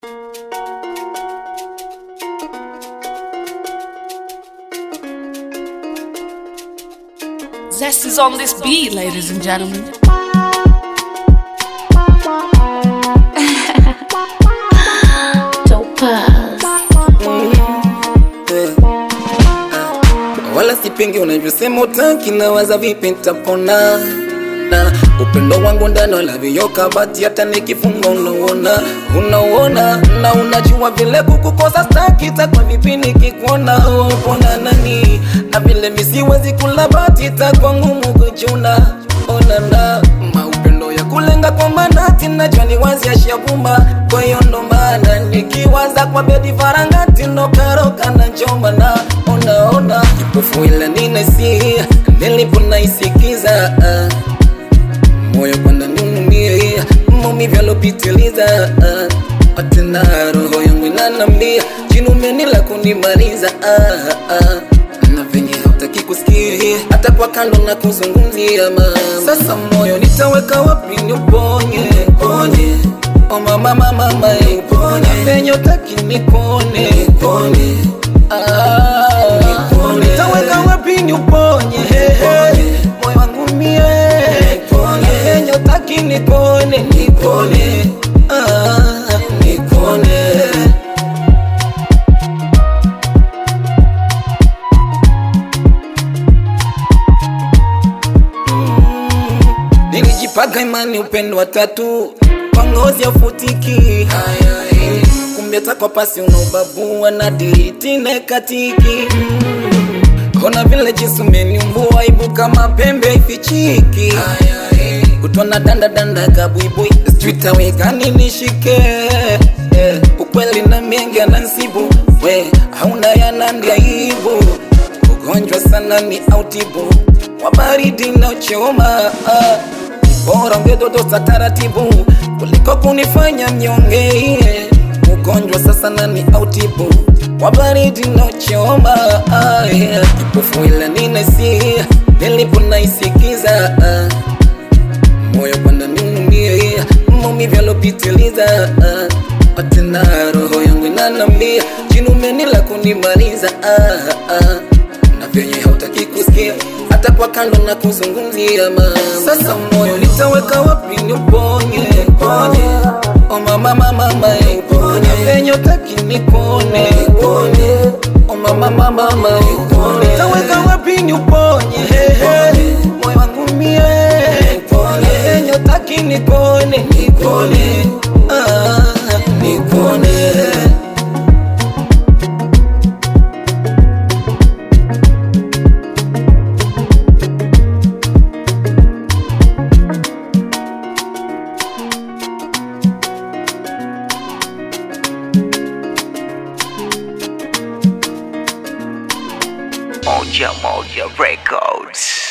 Zest is on this beat, ladies and gentlemen. wala sipingi unavyosema utaki na waza vipi nitapona na upendo wangu ndani wala viyoka bati hata nikifunga unauona unauona na unajua vile kukukosa staki takwa vipi nikikuona upona nani na vile misiwezi kula bati takwa ngumu kuchuna onana maupendo ya kulenga kwa manati najua ni wazi ashavuma kwa hiyo ndo maana nikiwaza kwa bedi farangati ndo karoka na njoma na onaona kipofu ila ninaisia nilipo naisikiza ah. moyo kwanda ninumie maumivu yalopitiliza ah. atena roho yangu inanambia jinumeni la kunimaliza ah, ah. na venye hautaki kusikia hata kwa kando na kuzungumzia mama sasa moyo nitaweka wapi ni uponye ponye Oh mama mama mama iponye venye utaki nikone nikone ah nikone nitaweka wapi ni uponye moyo wangu mie nikone venye utaki nikone nikone ah nikone Nilijipaga imani upendo wa tatu kwa ngozi ya futiki kumbe hata kwa pasi unaubabua na diriti na katiki Kona vile jinsi umeniumbua aibu kama pembe ifichiki Kutona danda danda kabuibui Sitawekani nishike eh, Ukweli na mengi anansibu We hauna yanandi aibu Ugonjwa sana ni autibu Wa baridi na choma ah. Bora ungedodosa taratibu Kuliko kunifanya mnyonge Ugonjwa sasa nani autibu Wa baridi na choma ah, yeah. Kipofu ila ninaisia Nilipo naisikiza ah. Moyo kwanda ninumie Maumivu yalopitiliza ah. Atena roho yangu inanambia Jinumeni la kunimaliza ah, ah. Na venye hautaki kusikia hata kwa kando na kuzungumzia mama Sasa moyo nitaweka wapi ni uponye ponye Oh mama mama mama iponye venye utaki nikone ponye Oh mama mama mama iponye nitaweka wapi ni uponye moyo wangu mie ponye venye utaki nikone nikone ah nikone Moja Moja Records.